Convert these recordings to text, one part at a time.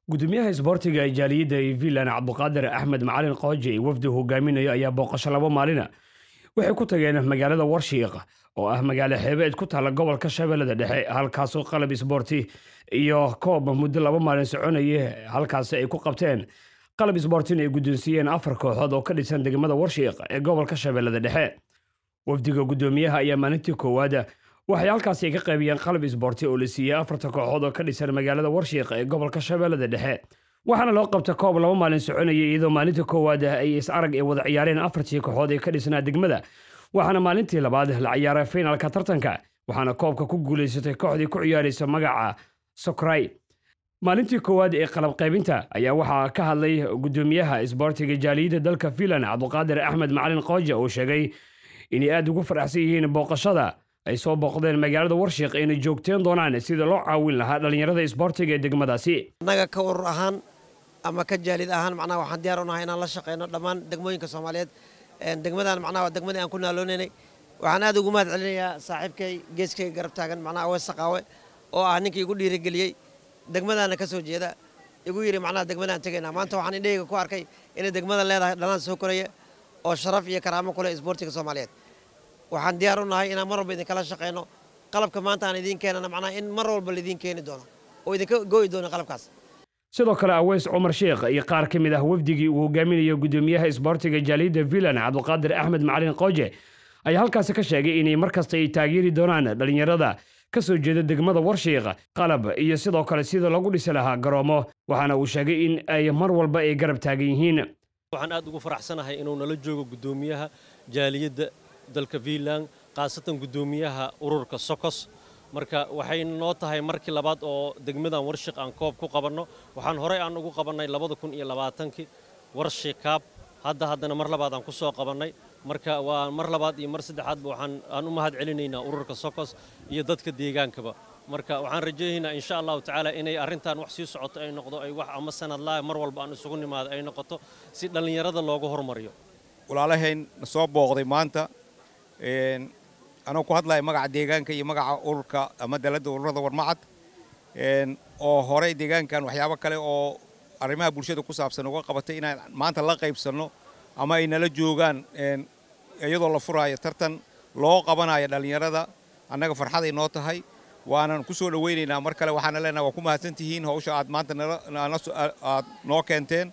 gudoomiyaha isboortiga ee jaaliyadda ee vilan cabduqaadir axmed macalin qooje ee wafdi hogaaminayo ayaa booqasho laba maalina waxay ku tageen magaalada warshiiq oo ah magaalo xeebeed ku taalla gobolka shabeellada dhexe halkaasoo qalab isboorti iyo koob muddo laba maalin soconaya halkaasi ay ku qabteen qalab isboortina ay guddoonsiiyeen afar kooxood oo ka dhisan degmada warshiiq ee gobolka shabeellada dhexe wafdiga guddoomiyaha ayaa maalintii koowaad waxay halkaasi ka qaybiyeen qalab isboorti oo la siiyey afarta kooxood oo ka dhisan magaalada warshiiq ee gobolka shabeellada dhexe waxaana loo qabta koob laba maalin soconaya iyadoo maalintii koowaad ay is arag ee wada ciyaareen afartii kooxood ee ka dhisnaa degmada waxaana maalintii labaad la ciyaaray finalka tartanka waxaana koobka ku guulaysatay kooxdii ku ciyaaraysa magaca sokray maalintii koowaad ee qalab qaybinta ayaa waxaa ka hadlay guddoomiyaha isboortiga jaaliyadda dalka filan cabduqaadir axmed macalin qooje oo sheegay inay aada ugu faraxsan yihiin booqashada ay soo booqdeen magaalada warshiiq ayna joogteen doonaan sida loo caawin lahaa dhallinyarada isboortiga ee degmadaasi annaga ka urur ahaan ama ka jaalid ahaan macnaha waxaan diyaar u nahay inaan la shaqeyno dhammaan degmooyinka soomaaliyeed degmadan macnaha waa degmadii aan ku naaloonaynay waxaan aad ugu mahad celinayaa saaxiibkay geeskayga garab taagan macnaha awees saqaawe oo ah ninkii igu dhiirigeliyey degmadaana ka soo jeeda igu yidhi macnaha degmadaan tegaynaa maanta waxaan indhahayga ku arkay inay degmada leedahay dhalaan soo koraya oo sharaf iyo karaamo ku leh isboortiga soomaaliyeed waxaan diyaar u nahay inaan mar walba idinkala shaqeyno qalabka maanta aan idiin keenana macnaha in mar walba laidiin keeni doono oo idinka go'i doono qalabkaas sidoo kale aweys cumar sheekh iyo qaar ka mid ah wafdigii uu hogaaminayo guddoomiyaha isboortiga jaaliyadda vilan cabduqaadir axmed macalin qooje ayaa halkaasi ka sheegay inay mar kasta ay taageeri doonaan dhallinyarada ka soo jeeda degmada warshiiq qalab iyo sidoo kale sida lagu dhisi lahaa garoomo waxaana uu sheegay in ay mar walba ay garab taagan yihiin waxaan aad ugu faraxsanahay inuu nala joogo guddoomiyaha jaaliyadda dalka vilan khaasatan guddoomiyaha ururka sokos marka waxay noo tahay markii labaad oo degmadan warshiq aan koob ku qabanno waxaan horey aan ugu qabannay labada kun iyo labaatankii warshiq kaab hadda haddana mar labaad aan ku soo qabannay marka waa mar labaad iyo mar saddexaadba waxaan aan u mahad celinaynaa ururka sokos iyo dadka deegaankaba marka waxaan rajaynaynaa insha allahu tacaala inay arrintan wax sii socoto ay noqdo ay wax ama sanadlaa mar walba aan isugu nimaado ay noqoto si dhallinyarada loogu hormariyo walaalahayn na soo booqday maanta anoo ku hadlaya magaca deegaanka iyo magaca ururka ama daladda ururada warmacad oo horey deegaankan waxyaabo kale oo arrimaha bulshada ku saabsan uga qabatay inaan maanta la qaybsanno ama ay nala joogaan iyadoo la furaayo tartan loo qabanayo dhallinyarada annaga farxaday noo tahay waanan ku soo dhowaynaynaa mar kale waxaana leenaha waa ku mahadsan tihiin hawsha aad maanta aad noo keenteen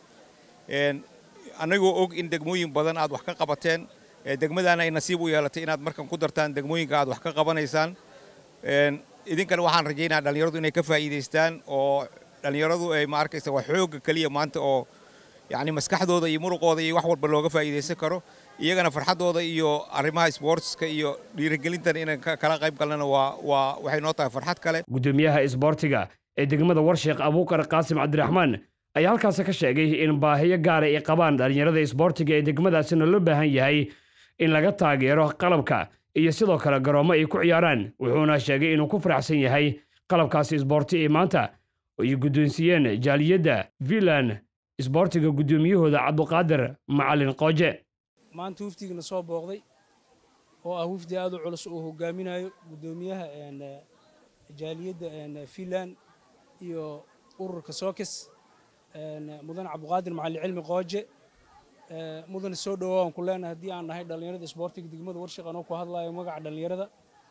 annagoo og in degmooyin badan aad wax ka qabateen degmadana ay nasiib u yeelatay inaad markan ku dartaan degmooyinka aad wax ka qabanaysaan idinkana waxaan rajaynaa dhallinyaradu inay ka faa'iidaystaan oo dhallinyaradu ay ma arkaysa waa xoogga keliya maanta oo yacni maskaxdooda iyo muruqooda iyo wax walba looga faa'iidaysan karo iyagana farxaddooda iyo arrimaha sportska iyo dhiirigelintan inaan kala qayb galnana waa waa waxay noo tahay farxad kale guddoomiyaha isboortiga ee degmada warshiiq abuukar qaasim cabdiraxmaan ayaa halkaasi ka sheegay in baahiyo gaara ay qabaan dhallinyarada isboortiga ee degmadaasina loo baahan yahay in laga taageero qalabka iyo sidoo kale garoommo ay ku ciyaaraan wuxuuna sheegay inuu ku faraxsan yahay qalabkaasi isboorti ee maanta ay guddoonsiiyeen jaaliyadda vilan isboortiga guddoomiyahooda cabduqaadir macalin qooje maanta wafdigana soo booqday oo ah wafdi aad u culus uu hogaaminayo guddoomiyaha jaaliyadda filan iyo ururka sookis mudane cabduqaadir macalin cilmi qooje mudane soo dhowaa aan ku leenahay haddii aan nahay dhallinyarada isboortiga degmada warshiq anoo ku hadlayo magaca dhallinyarada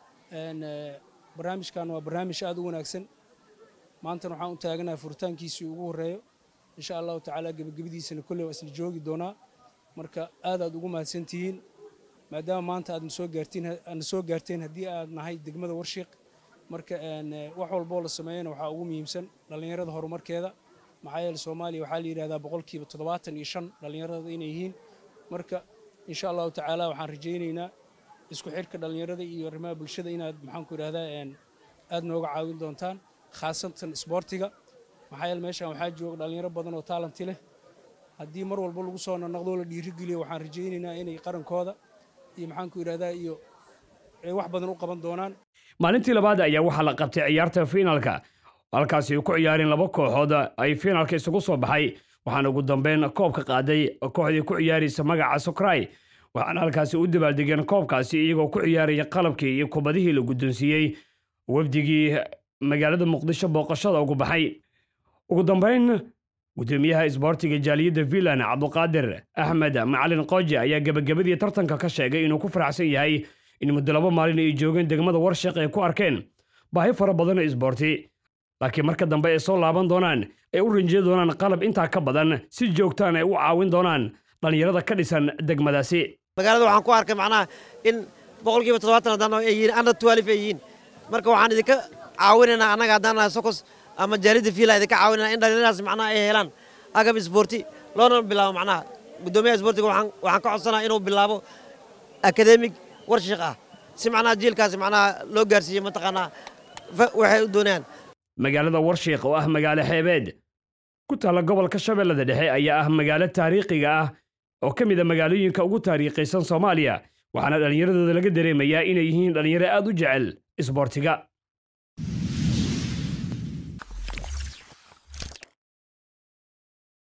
barnaamijkan waa barnaamij aad u wanaagsan maantana waxaan u taaganahay furitaankiisii ugu horreeyo insha allahu tacaala gebagabadiisana kolley waa isla joogi doonaa marka aad aad ugu mahadsan tihiin maadaama maanta aad nasoo gaartiin aadna soo gaarteen haddii aad nahay degmada warshiiq marka wax walboo la sameeyana waxaa ugu muhiimsan dhallinyarada horumarkeeda maxaa yeele soomaaliya waxaa la yidhahdaa boqolkiiba toddobaatan iyo shan dhallinyarada inay yihiin marka insha allahu tacaala waxaan rajaynaynaa isku xidhka dhallinyarada iyo arrimaha bulshada inaad maxaanku idhahdaa aad nooga caawin doontaan khaasatan isboortiga maxaa yeele meeshaan waxaa jooga dhallinyaro badan oo taalanti leh haddii mar walba lagu soo naqnaqdoo la dhiirigeliyo waxaan rajaynaynaa inay qarankooda iyo maxaanku idhahdaa iyo ay wax badan u qaban doonaan maalintii labaad ayaa waxaa la qabtay ciyaarta fiinalka halkaasi ay ku ciyaareen laba kooxood ay fiinalka isugu soo baxay waxaana ugu dambeyn koobka qaaday kooxdii ku ciyaaraysa magaca sokray waxaana halkaasi u dabaaldegeen koobkaasi iyagoo ku ciyaaraya qalabkii iyo kubadihii la guddoonsiiyey wafdigii magaalada muqdisho booqashada ugu baxay ugu dambeyn gudoomiyaha isboortiga jaaliyadda finland cabduqaadir axmed macalin qooje ayaa gebagabadii tartanka ka sheegay inuu ku faraxsan yahay in muddo laba maalin ay joogeen degmada warshiq ay ku arkeen baahi fara badan oo isboorti laakiin marka dambe ay soo laaban doonaan ay u rinjiya doonaan qalab intaa ka badan si joogtaan ay u caawin doonaan dhallinyarada ka dhisan degmadaasi magaalada waxaan ku arkay macnaha in boqolkiiba toddobaatan haddaan ay yihiin under twelve ay yihiin marka waxaan idinka caawinaynaa annaga haddaan nahay sokos ama jaalidda fiila idinka caawinayna in dhallinyaradaas macnaha ay helaan agab isboorti loona bilaabo macnaha guddoomiyaha isboortiga waxaan waxaan ka codsanaa inuu bilaabo akademig warshiq ah si macnaha jiilkaasi macnaha loo gaarsiiyo mataqaanaa waxay u doonayaan magaalada warshiiq oo ah magaalo xeebeed ku taalla gobolka shabeellada dhexe ayaa ah magaalo taariikhiga ah oo ka mid a magaalooyinka ugu taariikhaysan soomaaliya waxaana dhallinyaradooda laga dareemayaa inay yihiin dhallinyaro aad u jecel isboortiga